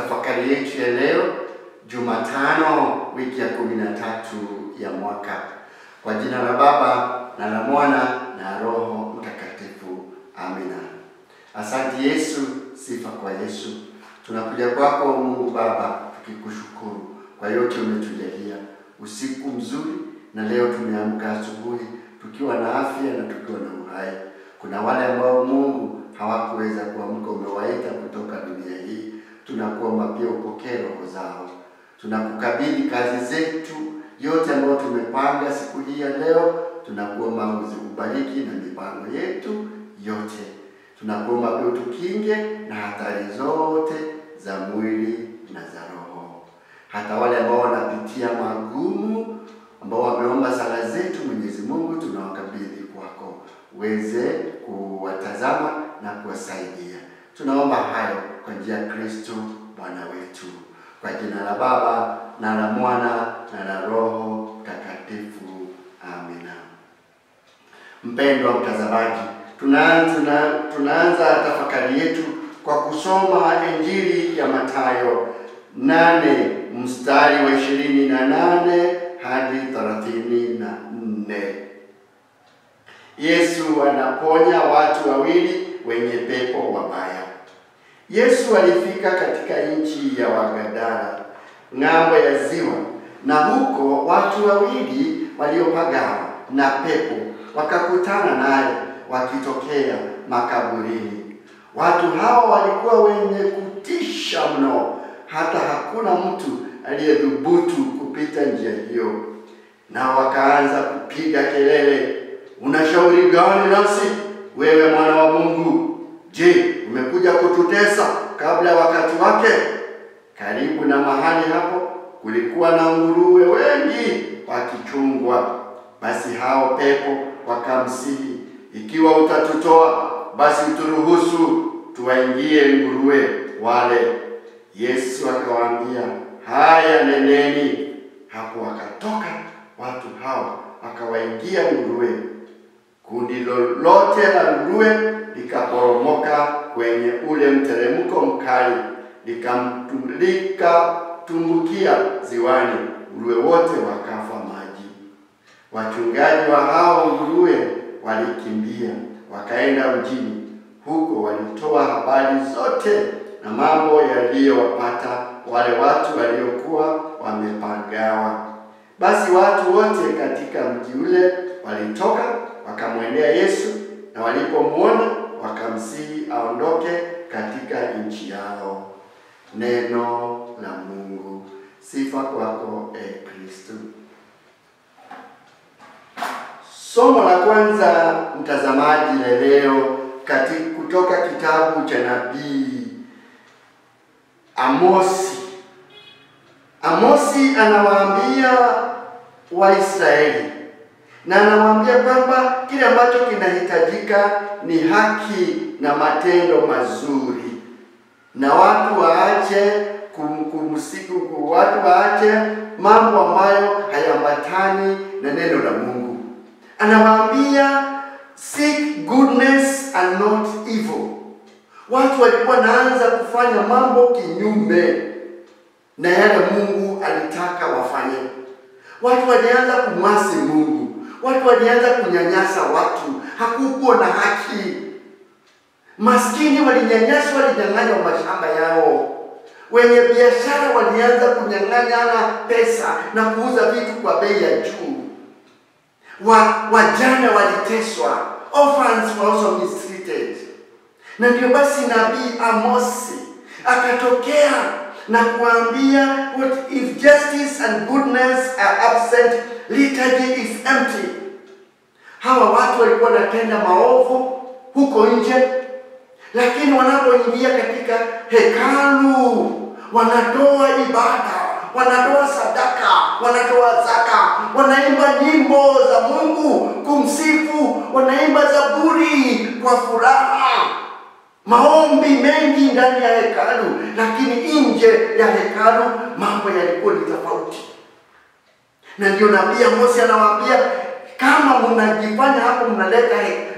tafakari yetu ya leo Jumatano, wiki ya kumi na tatu ya mwaka. Kwa jina la Baba na la Mwana na Roho Mtakatifu, amina. Asante Yesu, sifa kwa Yesu. Tunakuja kwako Mungu Baba tukikushukuru kwa yote umetujalia, usiku mzuri, na leo tumeamka asubuhi tukiwa na afya na tukiwa na uhai. Kuna wale ambao Mungu hawakuweza kuamka, umewaita kutoka dunia hii. Tunakuomba pia upokee roho zao. Tunakukabidhi kazi zetu yote ambayo tumepanga siku hii ya leo, tunakuomba uzibariki na mipango yetu yote. Tunakuomba pia utukinge na hatari zote za mwili na za roho. Hata wale ambao wanapitia magumu, ambao wameomba sala zetu, Mwenyezi Mungu tunawakabidhi kwako, uweze kuwatazama na kuwasaidia. Tunaomba hayo kwa njia ya Kristo Bwana wetu, kwa jina la Baba na la Mwana na la Roho Mtakatifu, amina. Mpendwa mtazamaji, tunaanza tuna, tunaanza tafakari yetu kwa kusoma Injili ya Mathayo nane mstari wa ishirini na nane hadi thelathini na nne. Yesu anaponya watu wawili wenye pepo wabaya. Yesu alifika katika nchi ya Wagadara ng'ambo ya ziwa, na huko watu wawili waliopagawa na pepo wakakutana naye wakitokea makaburini. Watu hao walikuwa wenye kutisha mno, hata hakuna mtu aliyedhubutu kupita njia hiyo. Na wakaanza kupiga kelele, unashauri gani nasi wewe mwana wa Mungu? Je, umekuja kututesa kabla ya wakati wake? Karibu na mahali hapo kulikuwa na nguruwe wengi wakichungwa. Basi hao pepo wakamsihi, ikiwa utatutoa basi uturuhusu tuwaingie nguruwe wale. Yesu akawaambia, haya, neneni. Hapo wakatoka watu hao wakawaingia nguruwe. Kundi lolote la nguruwe likaporomoka kwenye ule mteremko mkali, likatumbukia ziwani, nguruwe wote wakafa maji. Wachungaji wa hao nguruwe walikimbia wakaenda mjini, huko walitoa habari zote na mambo yaliyowapata wale watu waliokuwa wamepagawa. Basi watu wote katika mji ule walitoka wakamwendea Yesu, na walipomwona wakamsihi aondoke katika nchi yao. Neno la Mungu. Sifa kwako e Kristo. Somo la kwanza mtazamaji, la leo katika kutoka kitabu cha nabii Amosi. Amosi anawaambia Waisraeli na anawaambia kwamba kile ambacho kinahitajika ni haki na matendo mazuri, na watu waache kumsiku, watu waache mambo ambayo hayambatani na neno la Mungu. Anawaambia seek goodness and not evil. Watu walikuwa naanza kufanya mambo kinyume na yale Mungu alitaka wafanye. Watu walianza kumwasi Mungu, watu walianza kunyanyasa watu, hakukuwa na haki. Maskini walinyanyaswa, walinyang'anywa mashamba yao. Wenye biashara walianza kunyang'anyana pesa na kuuza vitu kwa bei ya juu. Wa, wajane waliteswa, orphans were also mistreated. Na ndio basi nabii Amosi akatokea na kuambia what if justice and goodness are absent liturgy is empty. Hawa watu walikuwa wanatenda maovu huko nje, lakini wanapoingia katika hekalu wanatoa ibada, wanatoa sadaka, wanatoa zaka, wanaimba nyimbo za Mungu kumsifu, wanaimba zaburi kwa furaha maombi mengi ndani ya hekalu, lakini nje ya hekalu mambo yalikuwa ni tofauti. Na ndio nabii Amosi anawaambia kama mnajifanya hapo mnaleta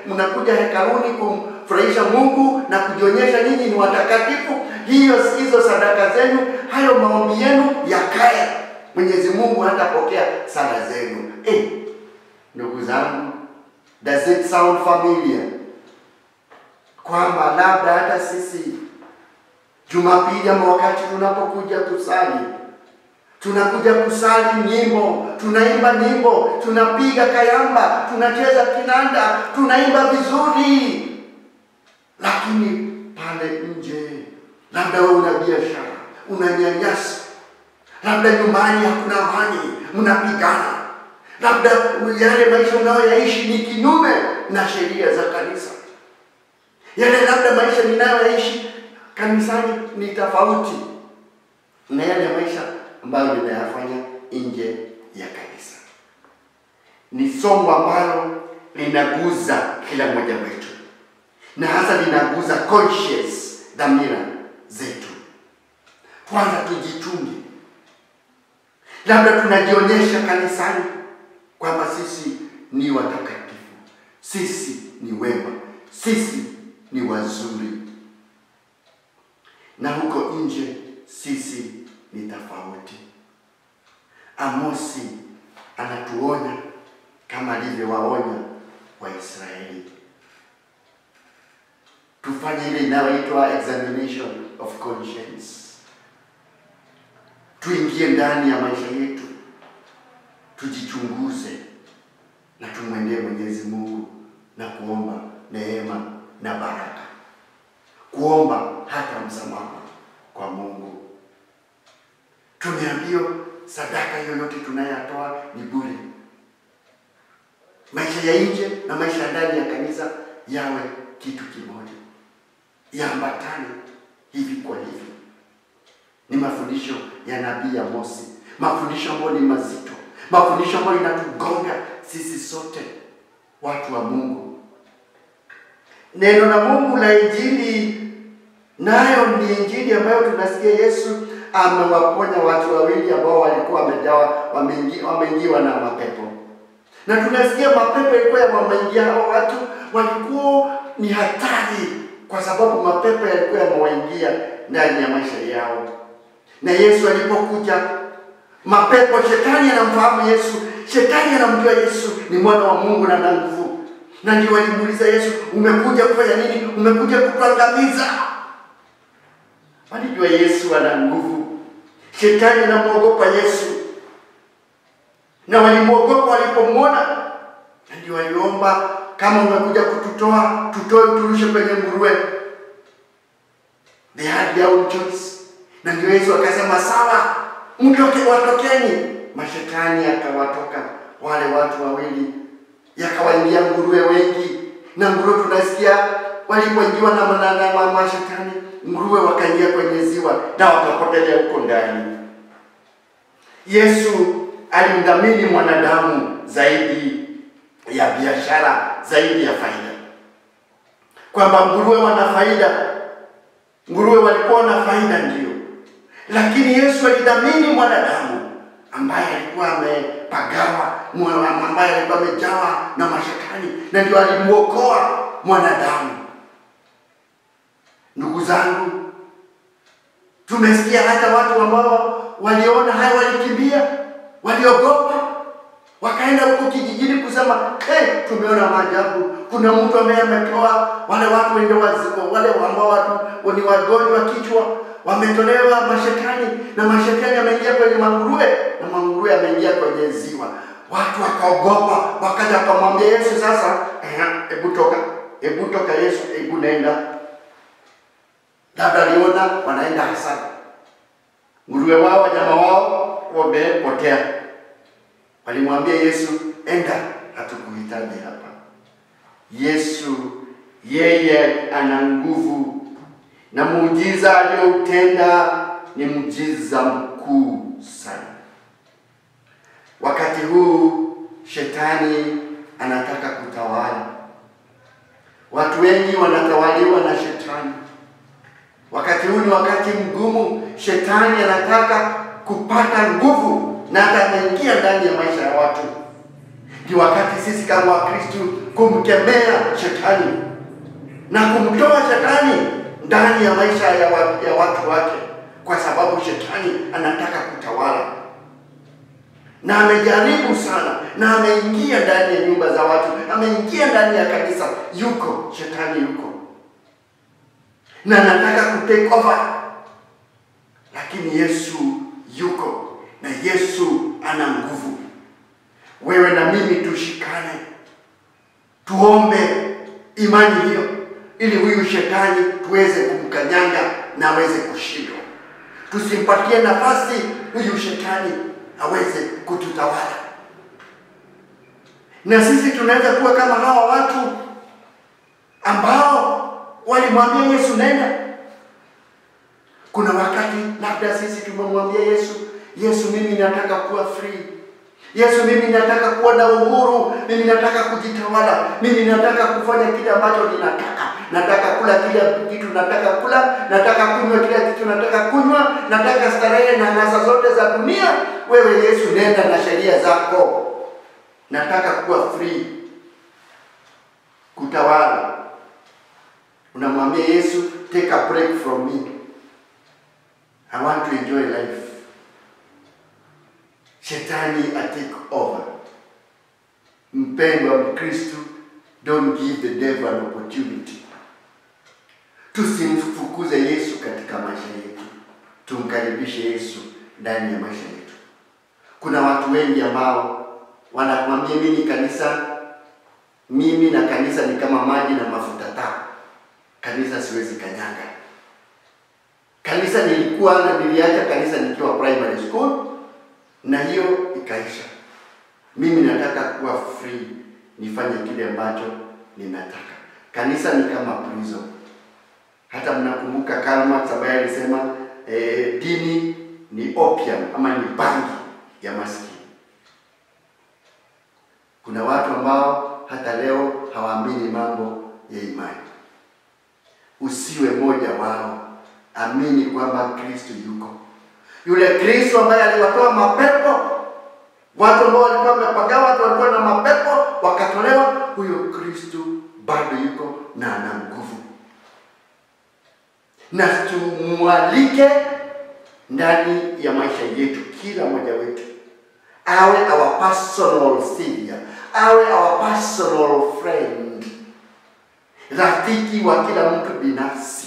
mnakuja hekaluni kumfurahisha Mungu na kujionyesha ninyi ni watakatifu. Hiyo hizo sadaka zenu, hayo maombi yenu yakae, Mwenyezi Mungu hatapokea sala zenu. Eh, ndugu zangu, does it sound familiar? Kwamba labda hata sisi Jumapili ama wakati tunapokuja kusali tunakuja kusali nyimbo, tunaimba nyimbo, tunapiga kayamba, tunacheza kinanda, tunaimba vizuri, lakini pale nje, labda wewe una biashara, unanyanyasa, labda nyumbani hakuna amani, mnapigana, labda yale maisha unayoyaishi ni kinyume na sheria za kanisa, yale labda maisha ninayoyaishi kanisani ni tofauti na yale maisha ambayo ninayafanya nje ya kanisa. Ni somo ambalo linaguza kila mmoja wetu, na hasa linaguza conscious, dhamira zetu. Kwanza tujichunge, labda tunajionyesha kanisani kwamba sisi ni watakatifu, sisi ni wema, sisi ni wazuri, na huko nje sisi ni tofauti. Amosi anatuonya kama alivyowaonya Waisraeli, tufanye ile inayoitwa examination of conscience, tuingie ndani ya maisha yetu, tujichunguze na tumwendee Mwenyezi Mungu na kuomba neema na baraka, kuomba hata msamaha kwa Mungu. Tumeambiwa sadaka yoyote tunayotoa ni bure. Maisha ya nje na maisha ya ndani ya kanisa yawe kitu kimoja, yaambatane hivi kwa hivi. Ni mafundisho ya nabii Amosi, mafundisho ambayo ni mazito, mafundisho ambayo inatugonga sisi sote watu wa Mungu. Neno la Mungu la Injili nayo ni Injili ambayo tunasikia Yesu amewaponya watu wawili ambao walikuwa wamejawa wameingi- wameingiwa na mapepo, na tunasikia mapepo yalikuwa yameingia hao watu, walikuwa ni hatari, kwa sababu mapepo yalikuwa yamewaingia ndani ya maisha yao. Na Yesu alipokuja, mapepo, shetani anamfahamu Yesu, shetani anamjua Yesu ni mwana wa Mungu na ana nguvu, na ndio walimuuliza Yesu, umekuja kufanya nini? Umekuja kutuangamiza? Walijua Yesu ana nguvu. Shetani anamwogopa Yesu, na walimwogopa walipomwona, na ndio waliomba, kama umekuja kututoa, tutoe, turushe kwenye nguruwe. They had their own choice, na ndio Yesu akasema sawa, mtoke, watokeni. Mashetani akawatoka wale watu wawili, yakawaingia nguruwe wengi, na nguruwe tunasikia walipoingiwa na manana wa mashetani nguruwe wakaingia kwenye ziwa na wakapotelea huko ndani. Yesu alimdhamini mwanadamu zaidi ya biashara, zaidi ya faida, kwamba nguruwe wana faida. Nguruwe walikuwa na faida ndio, lakini Yesu alidhamini mwanadamu ambaye alikuwa amepagawa, mwa- ambaye alikuwa amejawa na mashetani, na ndio alimuokoa mwanadamu. Ndugu zangu, tumesikia hata watu ambao waliona haya walikimbia, waliogopa, wakaenda huko kijijini kusema hey, tumeona maajabu. Kuna mtu ambaye ametoa wale watu wende wazimu, wale ambao watu ni wagonjwa kichwa wametolewa mashetani, na mashetani ameingia kwenye manguruwe na manguruwe ameingia kwenye ziwa. Watu wakaogopa, wakaja wakamwambia Yesu, sasa eh, hebu toka, hebu toka Yesu, hebu nenda labda aliona wanaenda hasara, nguruwe wao wanyama wao wamepotea. Walimwambia Yesu, enda, hatukuhitaji hapa. Yesu yeye ana nguvu na muujiza aliyoutenda ni muujiza mkuu sana. Wakati huu shetani anataka kutawala, watu wengi wanatawaliwa na shetani. Wakati huu ni wakati mgumu, shetani anataka kupata nguvu na hata anaingia ndani ya maisha ya watu, Ni wakati sisi kama Wakristo kumkemea shetani na kumtoa shetani ndani ya maisha ya, wa, ya watu wake, kwa sababu shetani anataka kutawala na amejaribu sana na ameingia ndani ya nyumba za watu, ameingia ndani ya kanisa, yuko shetani yuko na anataka kutake over, lakini Yesu yuko na Yesu ana nguvu. Wewe na mimi tushikane, tuombe imani hiyo, ili huyu shetani tuweze kumkanyanga na aweze kushindwa. Tusimpatie nafasi huyu shetani aweze kututawala, na sisi tunaweza kuwa kama hawa watu ambao walimwambia Yesu nenda. Kuna wakati labda sisi tumemwambia Yesu, Yesu, mimi nataka kuwa free. Yesu, mimi nataka kuwa na uhuru, mimi nataka kujitawala, mimi nataka kufanya kile ambacho ninataka. Nataka kula kile kitu nataka kula, nataka kunywa kile kitu nataka kunywa, nataka starehe na nasa zote za dunia. Wewe Yesu, nenda na sheria zako. Nataka kuwa free, kutawala. Unamwambia Yesu, take a break from me. I want to enjoy life. Shetani atake over. Mpendwa Mkristu, don't give the devil an opportunity. Tusimfukuze Yesu katika maisha yetu, tumkaribishe Yesu ndani ya maisha yetu. Kuna watu wengi ambao wanakuambia mimi kanisa, mimi na kanisa ni kama maji na mafuta taa. Kanisa siwezi kanyanga. Kanisa nilikuwa na niliacha kanisa nikiwa primary school na hiyo ikaisha. Mimi nataka kuwa free, nifanye kile ambacho ninataka. Kanisa ni kama prison. Hata mnakumbuka Karl Marx ambaye alisema eh, dini ni opium ama ni bangi ya maskini. Kuna watu ambao hata leo hawaamini mambo ya imani. Usiwe mmoja wao, amini kwamba Kristo yuko yule Kristo ambaye aliwatoa mapepo, watu ambao walikuwa wamepagawa, watu walikuwa na mapepo wakatolewa. Huyo Kristo bado yuko na ana nguvu, na tumwalike ndani ya maisha yetu, kila mmoja wetu awe our personal savior, awe our personal friend, rafiki wa kila mtu binafsi,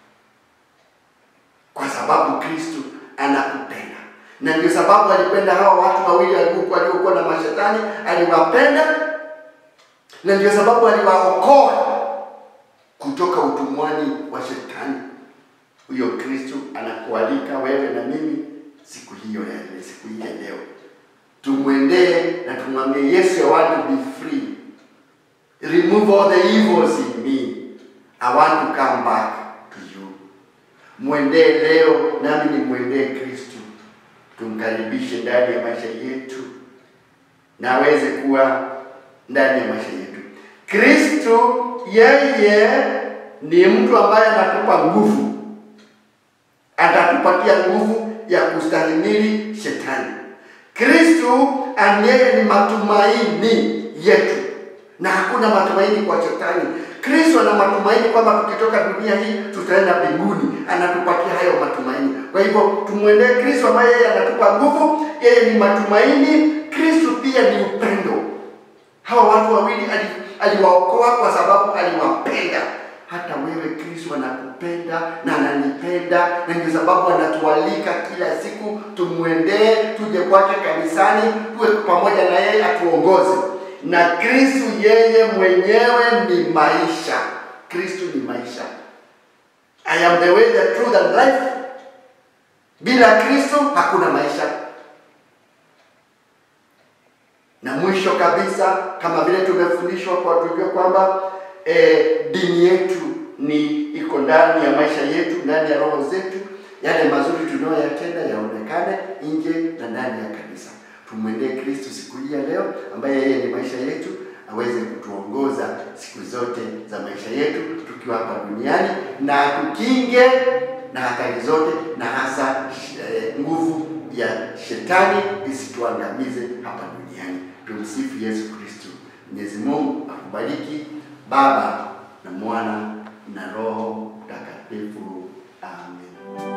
kwa sababu Kristo anakupenda na ndio sababu alipenda hawa watu wawili waliokuwa waliokuwa na mashetani, aliwapenda na ndio sababu aliwaokoa kutoka utumwani wa shetani. Huyo Kristo anakualika wewe na mimi siku hiyo ya siku hii ya leo, tumwendee na tumwambie Yesu, I want to be free, remove all the evils in me, I want to come back to you. Mwendee leo, nami nimwendee Kristo, tumkaribishe ndani ya maisha yetu na aweze kuwa ndani ya maisha yetu. Kristo yeye ni mtu ambaye anatupa nguvu, atatupatia nguvu ya kustahimili shetani. Kristo yeye ni matumaini yetu, na hakuna matumaini kwa shetani. Kristo ana matumaini kwamba tukitoka dunia hii tutaenda mbinguni, anatupatia hayo matumaini. Kwa hivyo tumwendee Kristo ambaye yeye anatupa nguvu, yeye ni matumaini. Kristo pia ni upendo. Hawa watu wawili aliwaokoa kwa sababu aliwapenda. Hata wewe Kristo anakupenda na ananipenda, na ndio sababu anatualika kila siku tumwendee, tuje kwake kanisani, tuwe pamoja na yeye atuongoze na Kristo yeye mwenyewe ni maisha. Kristo ni maisha. I am the way, the truth and life. Bila Kristo hakuna maisha. Na mwisho kabisa, kama vile tumefundishwa kwa tujue kwamba eh, dini yetu ni iko ndani ya maisha yetu, ndani ya roho zetu. Yale mazuri tunayoyatenda yaonekane nje na ndani ya kanisa. Tumwendee Kristo siku hii ya leo, ambaye yeye ni maisha yetu, aweze kutuongoza siku zote za maisha yetu tukiwa hapa duniani, na tukinge na hatari zote, na hasa eh, nguvu ya shetani isituangamize hapa duniani. Tumsifu Yesu Kristo. Mwenyezi Mungu akubariki, Baba na Mwana na Roho Mtakatifu. Amen.